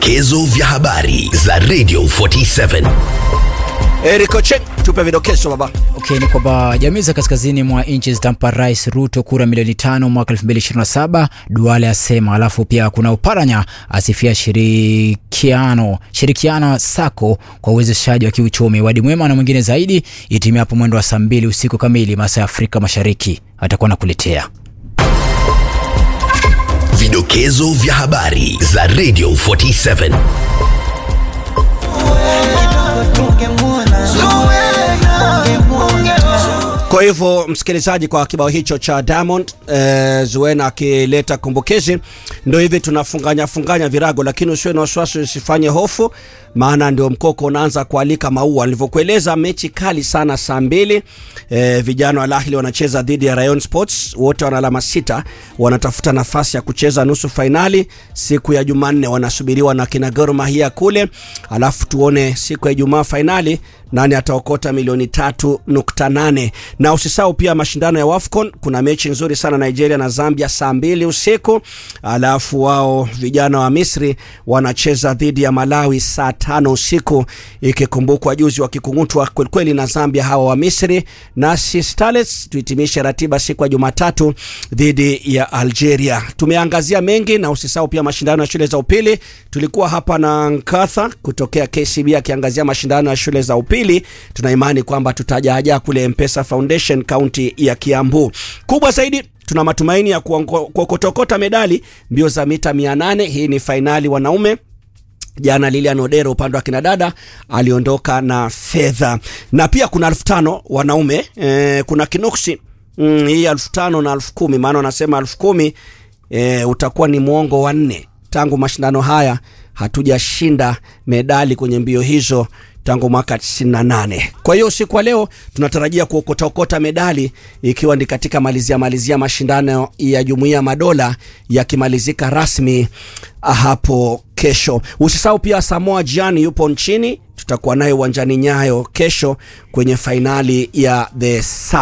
Vidokezo vya habari za Radio 47. Eric Ochen, tupe vidokezo baba. Okay, ni kwamba jamii za kaskazini mwa nchi zitampa Rais Ruto kura milioni tano mwaka 2027, Duale asema. Alafu pia kuna Uparanya asifia shirikiano shirikiano sako kwa uwezeshaji wa kiuchumi. Wadi Mwema na mwingine zaidi itimia hapo mwendo wa saa mbili usiku kamili masaa ya Afrika Mashariki atakuwa nakuletea Vidokezo vya habari za Radio 47. Kwa hivyo msikilizaji, kwa kibao hicho cha Diamond eh, Zuena akileta kumbukizi, ndio hivi tunafunganya funganya virago, lakini usiwe na wasiwasi, usifanye hofu, maana ndio mkoko unaanza kualika maua. Nilivyokueleza, mechi kali sana saa mbili. Eh, vijana wa Al Ahly wanacheza dhidi ya Rayon Sports, wote wana alama sita, wanatafuta nafasi ya kucheza nusu fainali siku ya Jumanne, wanasubiriwa na kina Gor Mahia kule, alafu tuone siku ya Ijumaa fainali nani ataokota milioni tatu nukta nane na usisahau pia mashindano ya WAFCON. Kuna mechi nzuri sana Nigeria na Zambia saa mbili usiku, alafu wao vijana wa Misri wanacheza dhidi ya Malawi saa tano usiku, ikikumbukwa juzi wakikungutwa kwelikweli na Zambia hawa wa Misri. Nasi Starlets tuhitimishe ratiba siku ya Jumatatu dhidi ya Algeria. Tumeangazia mengi na usisahau pia mashindano ya shule za upili. Tulikuwa hapa na Nkatha kutokea KCB akiangazia mashindano ya shule za upili. Tuna imani kwamba tutajaajaa kule Mpesa Foundation kaunti ya Kiambu. Kubwa zaidi tuna matumaini ya kuokotokota medali mbio za mita 800. Hii ni fainali wanaume. Jana Lilian Odero upande wa kinadada aliondoka na fedha, na pia kuna elfu tano wanaume e, kuna kinuksi mm, hii elfu tano na elfu kumi maana wanasema elfu kumi e, utakuwa ni mwongo wa nne tangu mashindano haya hatujashinda medali kwenye mbio hizo tangu mwaka 98. Kwa hiyo usiku wa leo tunatarajia kuokotaokota medali ikiwa ni katika malizia malizia mashindano ya Jumuiya Madola yakimalizika rasmi hapo kesho. Usisahau pia Samoa Gyan yupo nchini, tutakuwa naye uwanjani Nyayo kesho kwenye fainali ya the